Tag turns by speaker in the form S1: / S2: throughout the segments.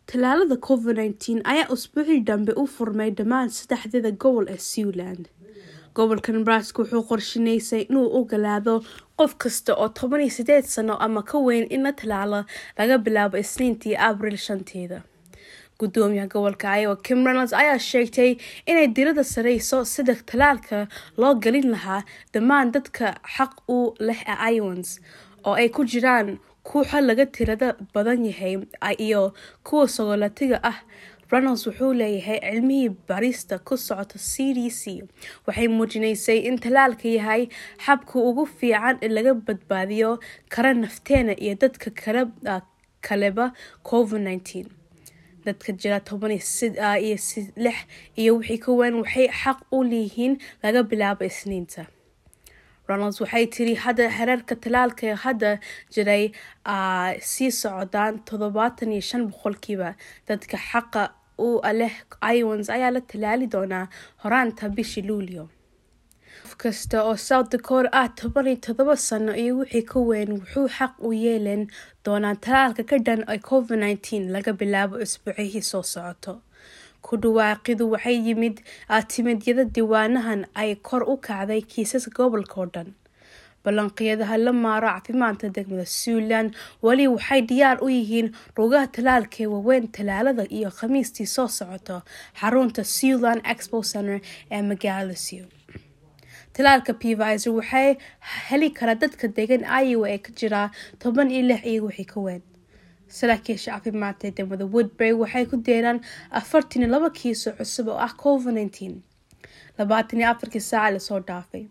S1: tallaalada covid nneteen ayaa usbuucii dambe u furmay dhammaan saddexdeeda gobol ee Siwiland gobolka Nebraska wuxuu qorsheynayay inuu ogolaado qof kasta oo toban iyo sideed sano ama ka weyn in la tallaalo laga bilaabo Isniintii Abriil shanteeda gudoomiyaha gobolka Iowa Kim Reynolds ayaa sheegtay inay diiradda sareyso sida tallaalka loo gelin lahaa dhammaan dadka xaq u leh ee Iowans oo ay ku jiraan kuwa laga tirada badan yahay iyo kuwa sogolatiga ah reynolds wuxuu leeyahay cilmihii baarista ku socota c d c waxay muujinaysay in tallaalka yahay xabka ugu fiican ee laga badbaadiyo kara nafteena iyo dadka kaleba covid nneteen dadka jira toban iyo lix iyo wixii ka weyn waxay xaq u leeyihiin laga bilaabo isniinta reynolds waxay tiri hadda hereerka tallaalka ee hadda jiray sii socdaan toddobaatan iyo shan boqolkiiba dadka xaqa u leh iowans ayaa la tallaali doonaa horaanta bishii luulyo qof kasta oo south dakota ah toban iyo toddoba sano iyo wixii ka weyn wuxuu xaq u yeelan doonaa tallaalka ka dhan ee covid nneteen laga bilaabo isbuucihii soo socoto ku dhawaaqidu waxay yimid timidyada diiwaanahan ay kor u kacday kiisaska gobolka oo dhan ballanqiyadaha la maaro caafimaadka degmada Siwiland wali waxay diyaar u yihiin rugaha tallaalka ee waaweyn tallaalada iyo khamiistii soo socoto xarunta Siwiland Expo Center ee magaalada Siw tallaalka Pfizer waxay heli karaa dadka degan Iowa ee ka jira toban iyo lix iyo wixii ka weyn saraakiisha caafimaadka ee degmada woodbury waxay ku deeraan afartan iyo laba kiiso cusub oo ah covid nneteen labaatan iyo afarkii saaca lasoo dhaafay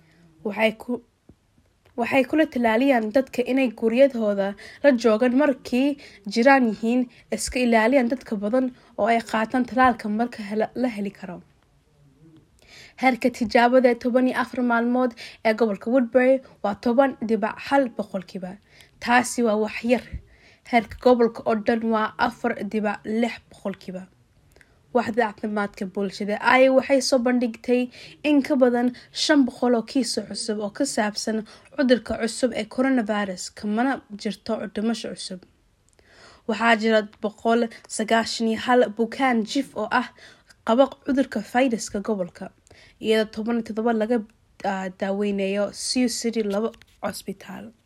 S1: waxay kula tallaaliyaan dadka inay guryadooda la joogaan markay jiraan yihiin iska ilaaliyaan dadka badan oo ay qaataan tallaalka marka la heli karo heerka tijaabada ee toban iyo afar maalmood ee gobolka woodbury waa toban dhibac hal boqolkiiba taasi waa waxyar heerka gobolka oo dhan waa afar dhibac lix boqolkiiba waxda caafimaadka bulshada aya waxay soo bandhigtay in ka badan shan boqol oo kiiso cusub oo ka saabsan cudurka cusub ee coronavirus kamana jirto dhimasho cusub waxaa jira boqol sagaashan iyo hal bukaan jif oo ah qaba cudurka fayraska gobolka iyadoo toban iyo todoba laga daaweynayo siw city laba cosbitaal